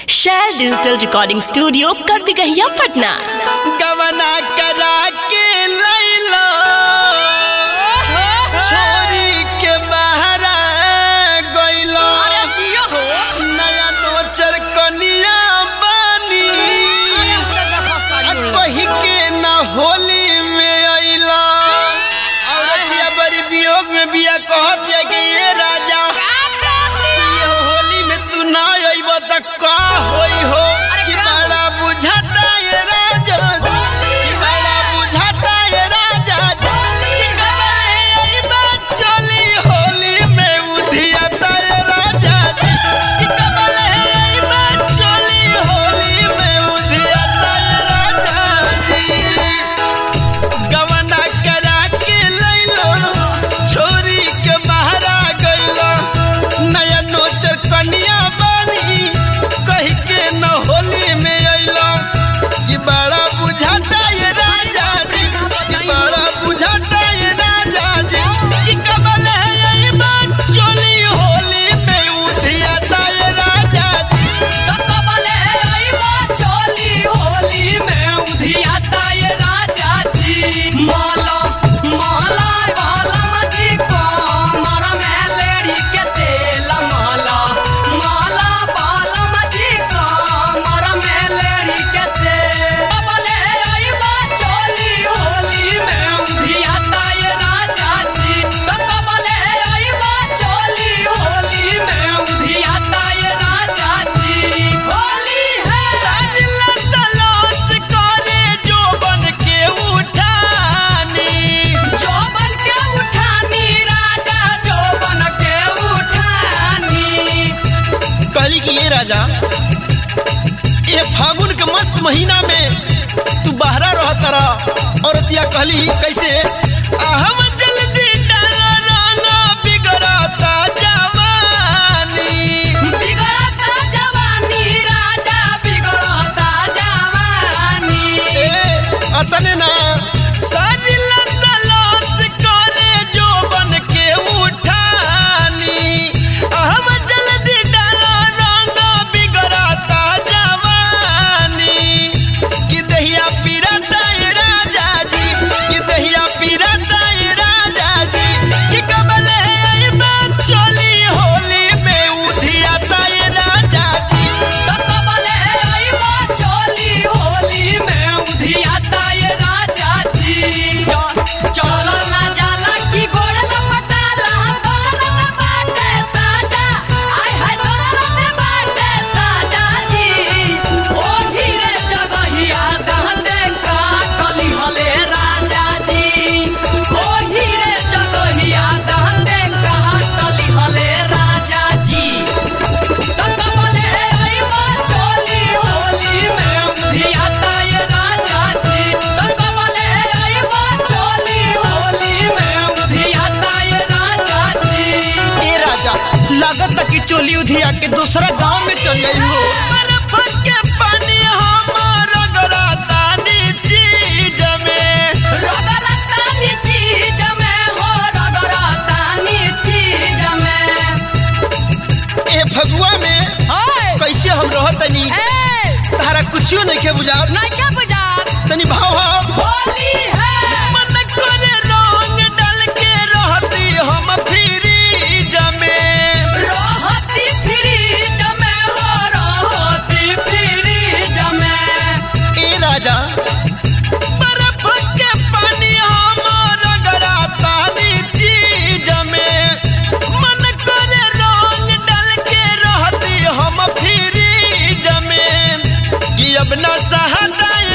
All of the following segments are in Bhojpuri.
share digital recording studio Karbigahiya Patna गवना करा के लैलो छोरी के बहरा गइलो नया नोचर कनिया बानी आ कही के न होली में अइलो औरतिया बड़ी वियोग में बिया कहत है कि ये राजा ये होली में तू ना अइब त का होई हो कि बड़ा बुझाता ये राजा कि बड़ा बुझाता ये राजा कि कबले अइबा चली होली में उधियाता ये राजा कि कबले अइबा चली होली में उधियाता ये राजा जी गवना करा के लैलो छोरी के बहरा गइलो नया नोचर कनिया बानी कही के न होली में अइलो कि बड़ा बुझाता ये राजा जी कि बड़ा बुझाता ये राजा जी कि कबल है यही बात चोली होली में उधियाता ये राजा जी साजिला तलाश करे जो बन के उठानी कहली कि ये राजा ये फागुन के मस्त महीना में तू बहरा रहता रहा औरतिया कहली कैसे हम जल्दी डाला राना बिगड़ता जवानी ए अतने ना साजिला तलाश करे जो बन के उठानी हम जल्दी डाला राना बिगड़ता जवानी कि दहिया पीरता ए राजा जी कि दहिया पीरता ए राजा जी कि कबल है आई बात चली होली में उधियाता ए राजा जी चलो ना जाला की गोड़ लपटाला तोरन बाटे ताजा आय हाय तोरन बाटे ताजा जी ओ धीरे जगहिया दहने का कली हले राजा जी ओ धीरे जगहिया दहने का कली हले राजा जी तकबले आईबा चोली होली में उधियाता ये राजा जी तकबले आईबा चोली होली में उधियाता ये राजा जी ए राजा लागत कि चोली उधिया के दूसरा गांव में चल गई हो बर्फ के पानी हमार गराता चीज में रगरतानी चीज में हो रगरतानी चीज में ए फगुआ में कैसे हम रहतनी तारा कुछो नहीं के बुझात नहीं क्या बुझात तनी भाव भाव होली है मन करे रंग डाल के रहती हम फ्रीज में रहती फ्रीज में हो रहती फ्रीज में ए राजा बर्फ के पानी हमार गराता चीज में मन करे रंग डाल के रहती हम फ्रीज में कि अब न सहता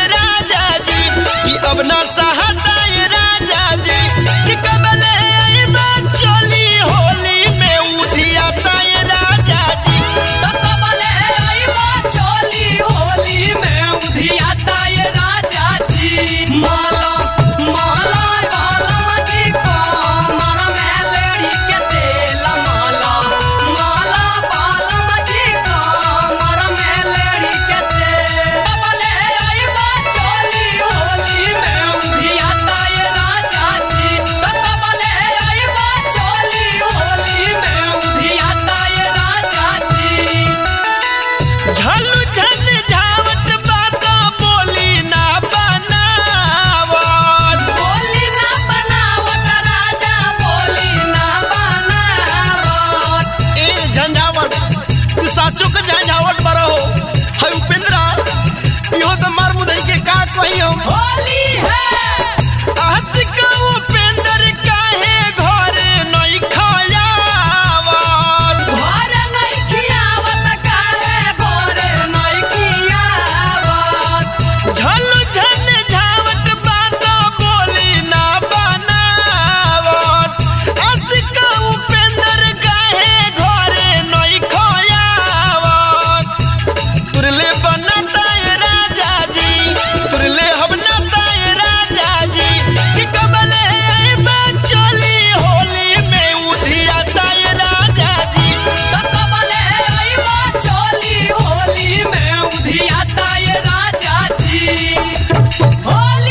होली